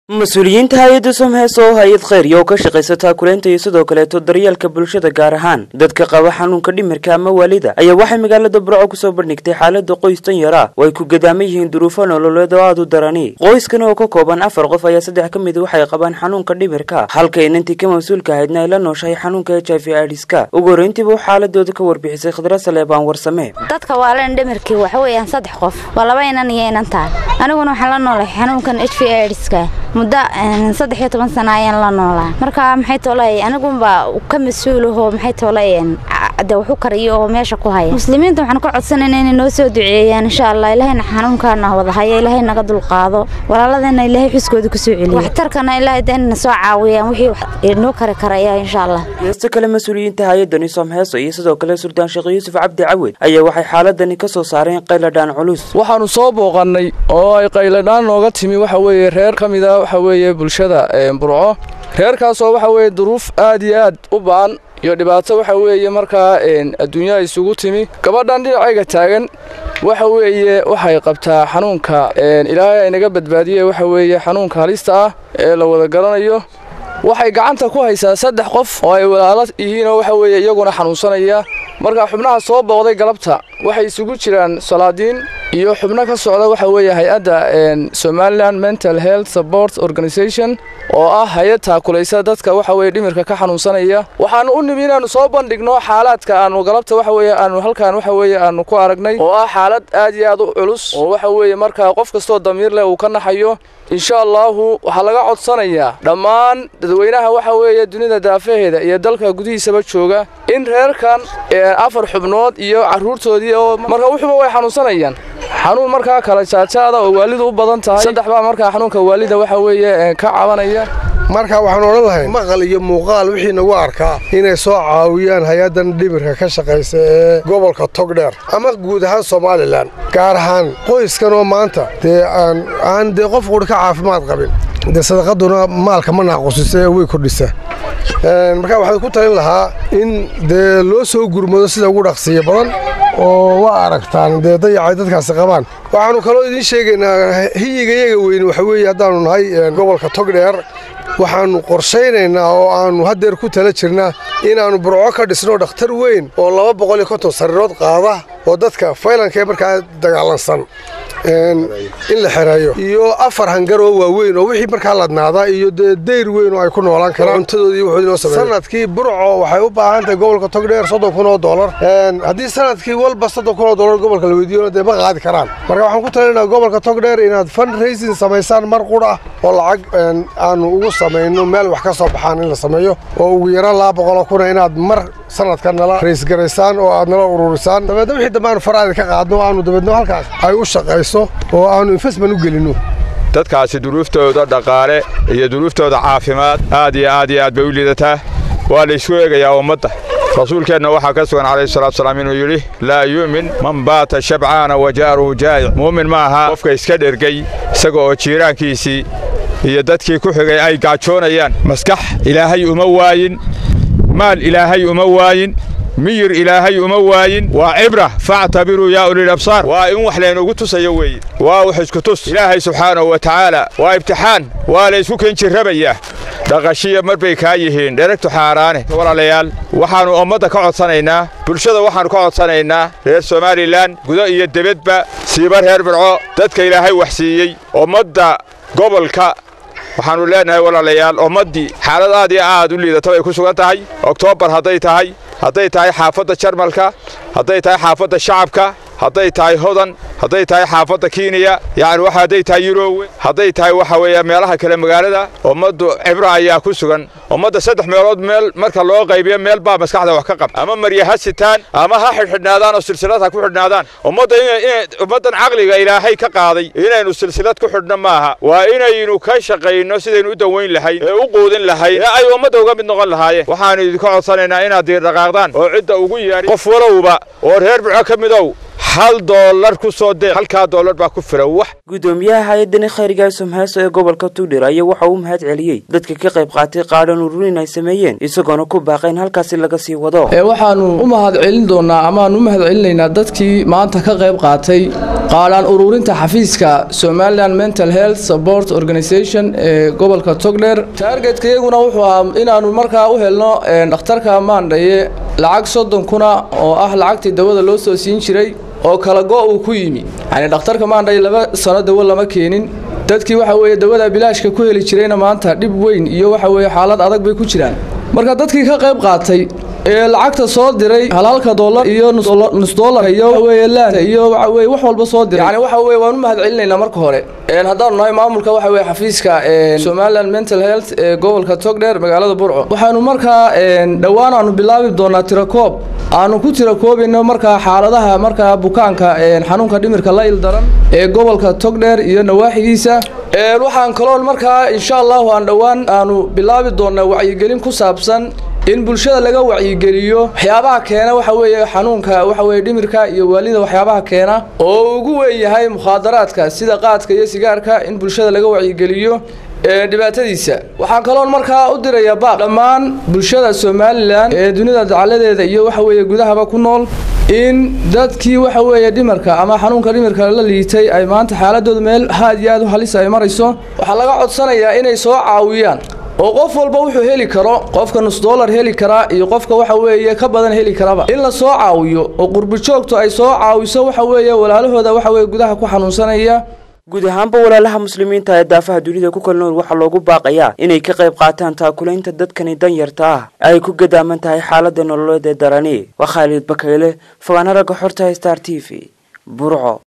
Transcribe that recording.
mas-uuliyiinta hay-adda somhees oo hay-ad kheyriya oo ka shaqaysa taakuleynta iyo sidoo kaleeto daryeelka bulshada gaar ahaan dadka qaba xanuunka dhimirka ama waalida ayaa waxay magaalada burco kusoo bandhigtay xaalada qoys tan yar ah oo ay ku gadaaman yihiin duruufo nololeed oo aada u darani qoyskan oo ka kooban afar qof ayaa saddex ka mid waxay qabaan xanuunka dhimirka halka inantii ka mas-uulka ahaydna ay la nooshahay xanuunka h i v idiska ugu horreyntiiba u xaaladooda ka warbixisay khadra saleebaan warsame dadka waalan dhimirkii waxa weeyaan saddex qof waa laba inan iyo inantaan aniguna waxaan la noolahay xanuunkan h v idiska muddo saddex iyo toban sana ayaan la noolaa marka maxay toolay anigunba ka mas-uulaho maxay toolay de waxu kariyo oo meesha ku haya muslimiinta waxaan ka codsanayna inay noo soo duceeyaan insha allah ilaahayna xanuunkaana wada haya ilaahay naga dulqaado walaaladana ilaahay xuskooda kusoo celiyo waxtarkana ilaahay de inna soo caawiyaan wixii noo kari karaya insha allah geesta kale mas-uuliyiinta hay-adani soomheeso iyo sidoo kale suldaan sheekh yuusuf cabdi cawed ayaa waxay xaaladani ka soo saareen qayladhaan culus waxaanu soo booqannay oo ay qayladhaan nooga timi waxa weeye reer ka mida waxa weeye bulshada burco reerkaasoo waxa weeye duruuf aad iyo aad u ba'an iyo dhibaato waxa weeye markaa adduunyada isugu timi gabadhan dhinacayga taagan waxa weeye waxay qabtaa xanuunka ilaahay ay naga badbaadiye waxa weeye xanuunka halista ah ee la wada garanayo waxay gacanta ku haysaa saddex qof oo ay walaalo yihiinoo waxa weeye iyaguna xanuunsanaya markaa xubnaha soo booqday galabta waxay isugu jiraan salaadiin iyo xubno ka socda waxa weeye hay-adda somalilan mental health support organisation oo ah hay-ad taakulaysa dadka waxa weye dhimirka ka xanuunsanaya waxaanu u nimi inaannu soo bandhigno xaalaadka aanu galabta waxa weye aanu halkaan waxa weeye aanu ku aragnay oo ah xaalad aad iyo aad u culus oo waxa weeye markaa qof kastoo damiir leh uu ka naxayo insha allaahu waxaa laga codsanayaa dhammaan dadweynaha waxa weeye dunida daafaheeda iyo dalka gudihiisaba jooga in reerkan afar xubnood iyo carruurtoodii oo marka wuxuuba way xanuunsanayaan xanuun markaa kala jaajaada oo waalidu u badan tahay saddex baa markaa xanuunka waalida waxa weeye ka cabanaya marka waxaan odhan lahay maqal iyo muuqaal wixii nagu arkaa inay soo caawiyaan hay-addan dhimirka ka shaqaysa ee gobolka togdheer ama guud ahaan somalilan gaar ahaan qoyskan oo maanta dee aan dee qof quri ka caafimaad qabin dee sadaqaduna maalka ma naaqusisa ee way kordhisa marka waxaan ku talin lahaa in dee loo soo gurmado sida ugu dhaqsiya badan oo waa aragtaan dee dayacay dadkaasi qabaan waxaannu kaloo idiin sheegaynaa hiyigayaga weyne waxa weeye haddaannu nahay gobolka togdheer waxaannu qorshaynaynaa oo aannu haddeer ku tala jirnaa inaannu burco ka dhisno dhakhtar weyn oo laba boqol iyo konton sariirood qaada oo dadka faylanka ee markaa dagaalansan in la xereeyo iyo afar hangar oo waaweyn oo wixii markaa ladnaadaa iyo dee dayr weyn oo ay ku noolaan karaan cuntadoodii wuxuu noo sameeyey sanadkii burco waxay u baahan tahay gobolka togdheer soddon kun oo dollar haddii sanadkii walba soddon kun oo dollar gobolka la weydiiyona dee ma qaadi karaan marka waxaan ku talinaynaa gobolka togdheer inaad fund raising samaysaan mar qur ah oo lacag aanu ugu samayno meel wax ka soo baxaan in la sameeyo oo ugu yaraan laba boqoloo kuna inaad mar sanadka nala raysgaraysaan oo aad nala ururisaan dabeedna wixii dambe aanu faraadi ka qaadno aanu dabeedna halkaas ay u shaqayso oo aanu investment u gelinno dadkaasi duruuftooda dhaqaale iyo duruuftooda caafimaad aad iyo aad iyo aad bay u liidataa waa la isku eegayaa ummadda rasuulkeenna waxaa ka sugan calayhi salatu salaam inuu yidhi laa yu'min man baata shabcaana wa jaaruhu jaa'ic muumin ma aha qofka iska dhergay isaga oo jiiraankiisii iyo dadkii ku xigay ay gaajoonayaan maskax ilaahay uma waayin maal ilaahay uma waayin miyir ilaahay uma waayin waa cibra factabiruu yaa ulil absaar waa in wax laynugu tusayo weeye waa wax isku tus ilaahay subxaanahu wa tacaala waa ibtixaan waa la ysku kenjirrabayaa dhaqashiya mar bay kaa yihiin dheragtu xaaraane walaalayaal waxaannu ummadda ka codsanaynaa bulshada waxaannu ka codsanaynaa reer somalilan gudo iyo debedba siiba reer birco dadka ilaahay wax siiyey ummadda gobolka waxaannu leennahay walaalayaal ummaddii xaalad aad iyo aad u liidata bay ku sugan tahay oktoobar hadday tahay hadday tahay xaafadda jarmalka hadday tahay xaafadda shacabka hadday tahay hodan hadday tahay xaafadda kenya yacni waxa hadday tahay yurowe hadday tahay waxa weeye meelaha kale magaalada ummaddu cibro ayaa ku sugan ummadda saddex meelood meel marka loo qaybiyo meel baa maskaxda wax ka qab ama marya ha sitaan ama ha xidhxidhnaadaan oo silsilad ha ku xidhnaadaan ummadda ummaddan caqliga ilaahay ka qaaday inaynu silsilad ku xidhno maaha waa inaynu ka shaqayno sidaynu u dawayn lahayn ee u quudin lahayn ee ay ummadda uga mid noqon lahaayeen waxaannu idinka codsanaynaa inaad diirdhaqaaqdaan oo cidda ugu yeedhin qof walowba oo reer burco ka midow hal doolar ku soo deeq halkaa doolar baa ku filan wax gudoomiyaha hay-adani khayriga somheeso ee gobolka tugdhir ayaa waxa uu mahad celiyey dadka ka qayb qaatay qaadhan ururin ay sameeyeen isagoona ku baaqay in halkaasi laga sii wado waxaannu u mahad celin doonnaa amaannu u mahad celinaynaa dadkii maanta ka qayb qaatay qaadhaan ururinta xafiiska somalilan mental health support organisation ee gobolka togdheer taargetka iyaguna wuxuu ahaa inaanu markaa u helno dhakhtarka maandhaye lacag soddon kuna oo ah lacagtii dawada loo soo siin jiray oo kala go' uu ku yimi yacni dhakhtarka maandhaye laba sano dawo lama keenin dadkii waxa weeye dawada bilaashka ku heli jirayna maanta dhib weyn iyo waxa weeye xaalad adag bay ku jiraan marka dadkii ka qayb qaatay ee lacagta soo diray halhalka dollar iyo nus dollar iyo waxaweye laanta iyo waxaweye wax walba soo diray yani waxa weye waan u mahad celinaynaa marka hore haddaanu nahay maamulka waxa weye xafiiska somaliland mental health ee gobolka togdheer magaalada burco waxaanu markaa dhowaan aanu bilaabi doonaa tirakoob aanu ku tirakoobayno markaa xaaladaha markaa bukaanka xanuunka dhimirka la ildaran ee gobolka togdheer iyo nawaaxigiisa waxaan kaloon markaa insha allahu aan dhowaan aanu bilaabi doonaa wacyigelin ku saabsan in bulshada laga wacyigeliyo waxyaabaha keena waxa weeye xanuunka waxa weye dhimirka iyo waalida waxyaabaha keena oo ugu weyn yahay mukhaadaraadka sida qaadka iyo sigaarka in bulshada laga wacyigeliyo dhibaatadiisa waxaan kaloon markaa u dirayaa baaq dhammaan bulshada somalilan ee dunida dacaladeeda iyo waxa weeye gudahaba ku nool in dadkii waxa weeye dhimarka ama xanuunka dhimirka la liitay ay maanta xaaladooda meel aad iyo aad u halis ay marayso waxaa laga codsanayaa inay soo caawiyaan oo qof walba wuxuu heli karo qofka nus dollar heli karaa iyo qofka waxa weeye ka badan heli karaba in la soo caawiyo oo qurbi joogtu ay soo caawiso waxa weeye walaalahooda waxa weye gudaha ku xanuunsanaya guud ahaanba walaalaha muslimiinta ee daafaha dunida ku kala nool waxaa loogu baaqayaa inay ka qayb qaataan taakulaynta dadkani danyarta ah ay ku gadaaman tahay xaalada nololeed ee darani waa khaalid bakayle fogaana ragga xorta star t v burco